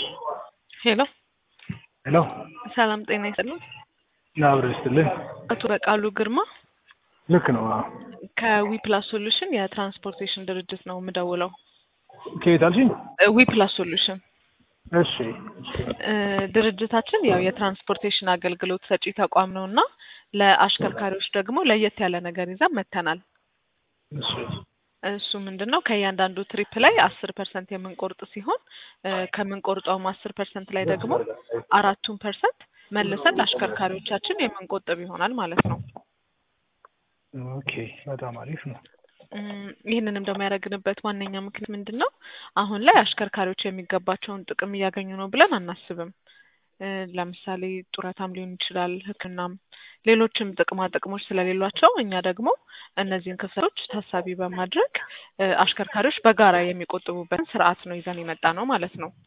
ሄሎ ሄሎ ሰላም ጤና ይስጥልኝ። አብረ ይስጥልኝ። አቶ በቃሉ ግርማ ልክ ነው። አዎ። ከዊፕላስ ሶሉሽን የትራንስፖርቴሽን ድርጅት ነው የምደውለው። ከየት አልሽኝ? ዊፕላስ ሶሉሽን እሺ እ ድርጅታችን ያው የትራንስፖርቴሽን አገልግሎት ሰጪ ተቋም ነው እና ለአሽከርካሪዎች ደግሞ ለየት ያለ ነገር ይዘን መጥተናል። እሺ እሱ ምንድን ነው ከእያንዳንዱ ትሪፕ ላይ አስር ፐርሰንት የምንቆርጥ ሲሆን እ ከምንቆርጠውም አስር ፐርሰንት ላይ ደግሞ አራቱን ፐርሰንት መልሰን ለአሽከርካሪዎቻችን የምንቆጥብ ይሆናል ማለት ነው። ኦኬ በጣም አሪፍ ነው። እም፣ ይህንንም ደግሞ ያደረግንበት ዋነኛ ምክንያት ምንድን ነው? አሁን ላይ አሽከርካሪዎች የሚገባቸውን ጥቅም እያገኙ ነው ብለን አናስብም። እ ለምሳሌ ጡረታም ሊሆን ይችላል፣ ሕክምናም ሌሎችም ጥቅማ ጥቅሞች ስለሌሏቸው እኛ ደግሞ እነዚህን ክፍተቶች ታሳቢ በማድረግ እ አሽከርካሪዎች በጋራ የሚቆጥቡበትን ስርዓት ነው ይዘን የመጣ ነው ማለት ነው።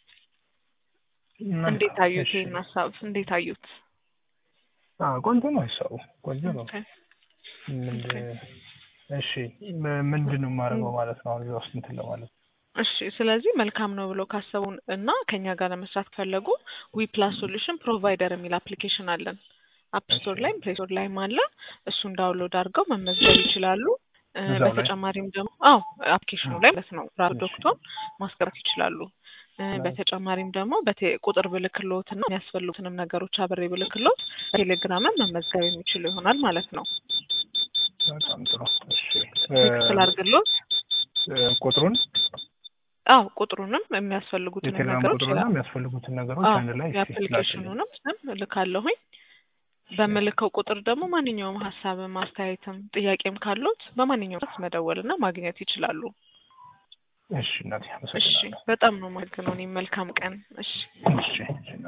እንዴት አዩት? እሺ። ይህን ሀሳብ እንዴት አዩት? አዎ ቆንጆ ነው ሀሳቡ ቆንጆ ነው። ኦኬ። ምንድን እሺ ም- ምንድን ነው የማደርገው ማለት ነው አሁን እዛ ውስጥ እንትን ለማለት እሺ ስለዚህ መልካም ነው ብሎ ካሰቡን እና ከኛ ጋር ለመስራት ከፈለጉ ዊ ፕላስ ሶሉሽን ፕሮቫይደር የሚል አፕሊኬሽን አለን። አፕ ስቶር ላይም ፕሌይ ስቶር ላይም አለ። እሱን ዳውንሎድ አድርገው መመዝገብ ይችላሉ። እ እዛው ላይ? በተጨማሪም ደግሞ አዎ አፕሊኬሽኑ ላይ ማለት ነው ፕሮዳክቱን ማስገባት ይችላሉ። እ በተጨማሪም ደግሞ በቴ- ቁጥር ብልክሎት እና የሚያስፈልጉትንም ነገሮች አብሬ ብልክሎት በቴሌግራምም መመዝገብ የሚችሉ ይሆናል ማለት ነው። በጣም ጥሩ። እሺ ቴክስት ላድርግሎት? እ ቁጥሩን አዎ ቁጥሩንም የሚያስፈልጉትንም የቴሌግራም ነገሮች ቁጥሩና የሚያስፈልጉትን ነገሮች አዎ አንድ ላይ እስኪ ላክልኝ። የአፕሊኬሽኑንም ስም እልካለሁኝ። በምልከው ቁጥር ደግሞ ማንኛውም ሀሳብም አስተያየትም ጥያቄም ካሉት በማንኛውም ሰዓት መደወልና ማግኘት ይችላሉ። እሺ እናቴ እሺ አመሰግናለሁ። በጣም ነው የማመሰግነው። እኔም መልካም ቀን። እሺ እሺ